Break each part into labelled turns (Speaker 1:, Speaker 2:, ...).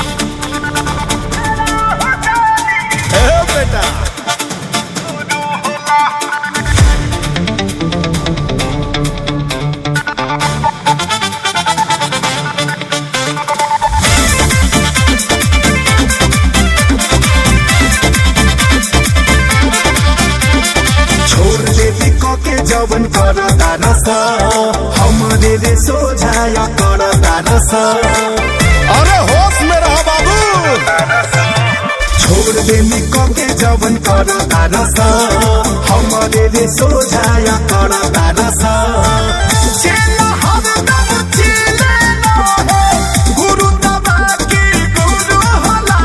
Speaker 1: ए बेटा
Speaker 2: छोड़ देती के जवन कर तारस हमरे रे सोझाय कर तारस
Speaker 1: अरे होश में रहो बाबू
Speaker 2: छोड़ देनी के जवन कर तारस हमरे रे सोझाय कर तारस चेला हरदम चेले रहे, गुरु दबा के गुरु होला।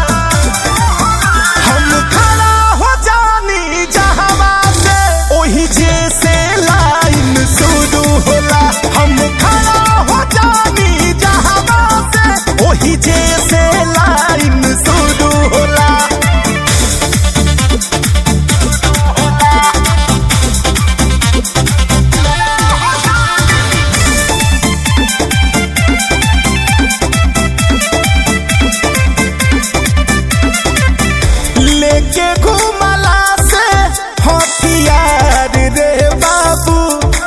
Speaker 2: हम खड़ा हो जानी जहवा से ओही जैसे लाइन शुरू होला हम खड़ा हो जानी जहवा से ओही जैसे लाइन शुरू होला लेके घुमला से हथियार रे बाबू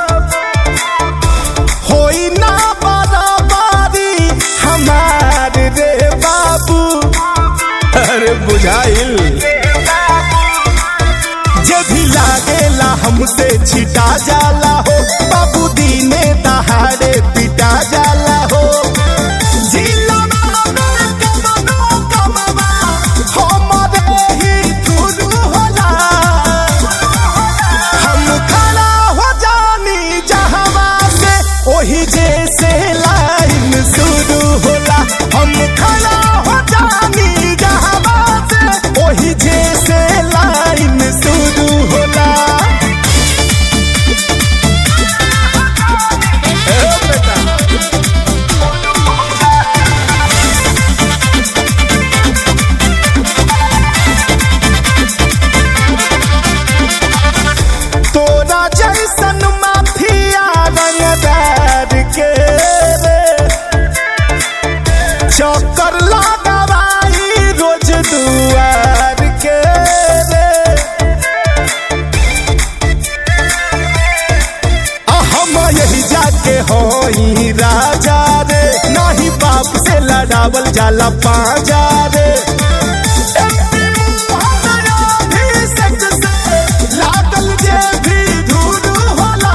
Speaker 2: होई ना बराबरी हमार रे बाबू
Speaker 1: अरे बुझाइल
Speaker 2: जे भी लागेला हमसे छिटा जाला हो बाबू दीने दहाड़े पिटा जाला हो जिलवा में कमनो कमवा, हमरे ही गुरु होला। हम खड़ा हो जानी जहवा से ओही जैसे लाइन शुरू होला हम खड़ा हो जानी जहवा से ओही जैसे लाइन शुरू होला
Speaker 1: ए बेटा
Speaker 2: तोरा जैसन माफिया रंगदार के रे चक्कर लगावाई रोज दुआर के रे आ हम यही जाके होई राजा रे नाही बाप से लड़ावल जाला पाजा रे लागल जे भी धूल होला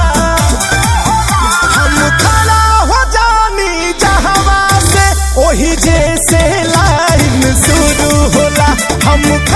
Speaker 2: हम खड़ा हो जानी जहवा से ओही जैसे लाइन शुरू होला हम खड़ा